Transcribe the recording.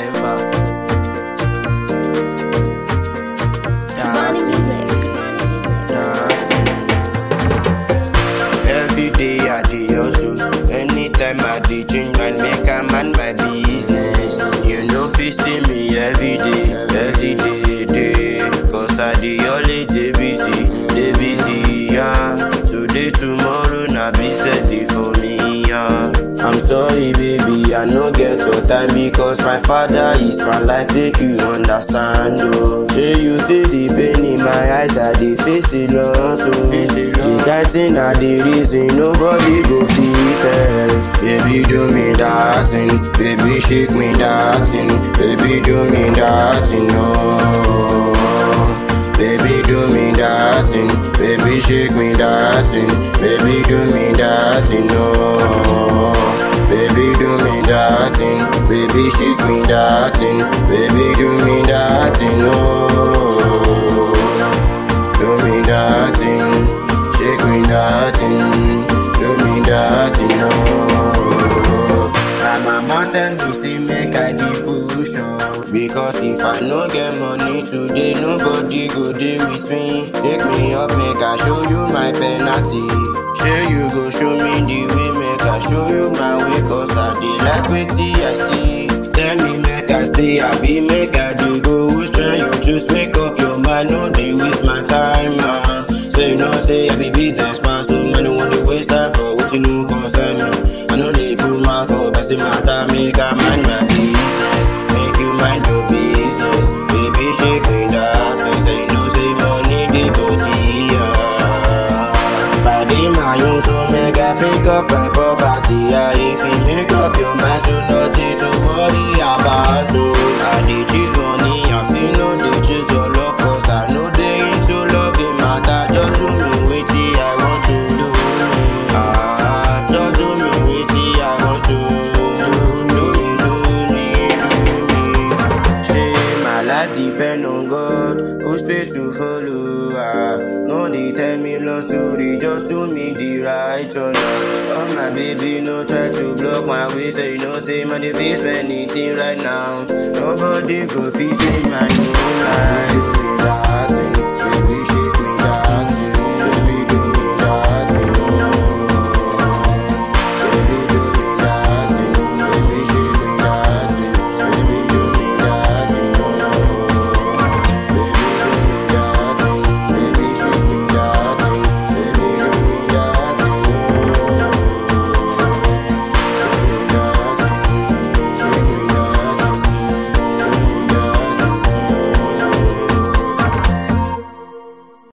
ever. Money Nothing, music. nothing. Every day I dey hustle. Anytime I dey change mind, make a man my business. You know, fit see me every day, every day, day. Cause I dey always dey busy, dey busy, yeah. Today, tomorrow, na business dey for me, yeah. I'm sorry, baby, I no get your time because my father is my life, make you understand, oh. Say you see the pain in my eyes, I dey face a lot, oh. The kind thing I dey reason, nobody go fit tell. Baby, do me that thing, baby, shake me that thing, baby, do me that thing, oh. Baby, do me that thing, baby, shake me that thing, baby, do me that thing, oh. Baby, do me that thing, baby, shake me that thing, baby, do me that thing, oh. Do me that thing, shake me that thing, do me that thing, oh. My mama tell me say make I dey push on Because if I no get money today Nobody go dey with me Take me up make I show you my penalty Shey you go show me the way Make I show you my way Cause I dey like wetin I see Tell me make I stay happy Make I dey go which one you choose Make up your mind No dey waste my time ah. Say you know say I be business man So man no wan dey waste time For wetin no concern me I know they put my for best matter, make a mind my business. Make you mind your business. Baby, shake me that. Say, say, no, say, money, the body, yeah. Body, my own, so make I pick up my property, yeah. If you make up your mind, so nothing to worry about, oh. I dey chase money, I feel no, they chase your luck, cause I know they into love, it matter. Just do me, wait till I want to do. Ah, just do me, wait till I want to do. Do me, do me, do me. Say my life depend on God, who's paid to follow. Ah, no, they tell me long story, just do me the right turn. Oh my baby, no try to block my way, so you know say man, if it's anything right now, nobody go fit save my new life. Do me